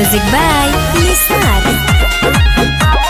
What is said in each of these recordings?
Music by Nisar.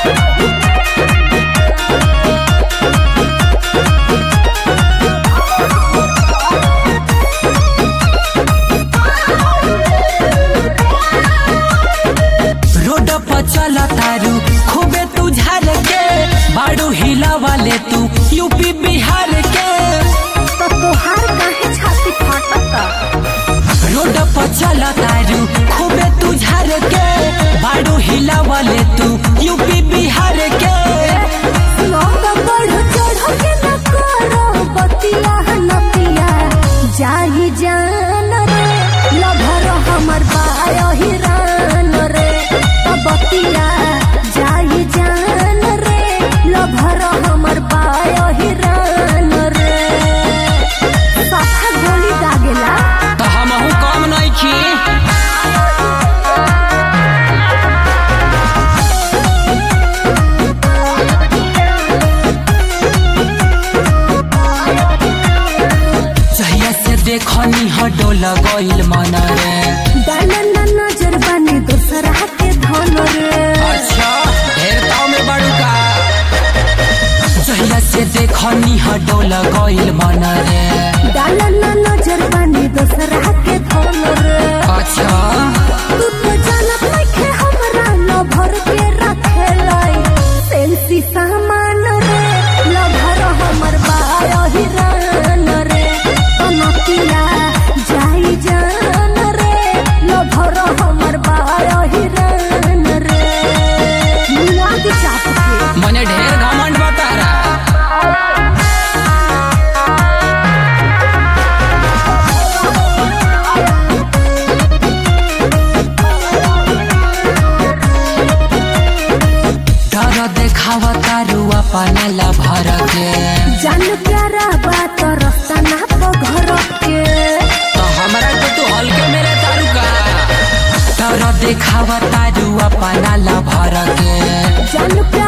Road पर चला तारू खूबे तू झार के बाड़ू हिला वाले तू यूपी बिहार के तो तोहार काहे छाती फाटता रोड पर चला तारू खूबे तू झार के बाड़ू हिला वाले तू यूपी बिहार के लौंग बढ़ चढ़ के न करो बतिया नतिया जाही जान रे लभर हमर बाय हिरान रे त बतिया जाही जान रे लभर हमर बाय हिरान रे साथा गोली दागेला तो हमहू कम नहीं खी जहिया से देखनी हडोल गइल मन रे डाला ना नजर बानी दूसरा के धन रे अच्छा ढेर ताव में बड़ू का जहिया से देखनी हडोल गइल मन रे डाला ना नजर बानी दूसरा के धन रे अच्छा तू तो जानत नइखे हमरा न भर के रखे लाई सेल्फी सामान रे ल भर हमर बाय हिरान रे कनकिया जाई जान रे ल भर हमर बाय हिरान रे मुआ के चाप के मने ढेर घमंड बता रहा डर देखावा तारू अपना ला भर के जान प्यारा बात रास्ता ना तो घर के तो हमरा के तू हल्के मेरे तारू का डर देखावा तारू अपना ला भर के जान प्यारा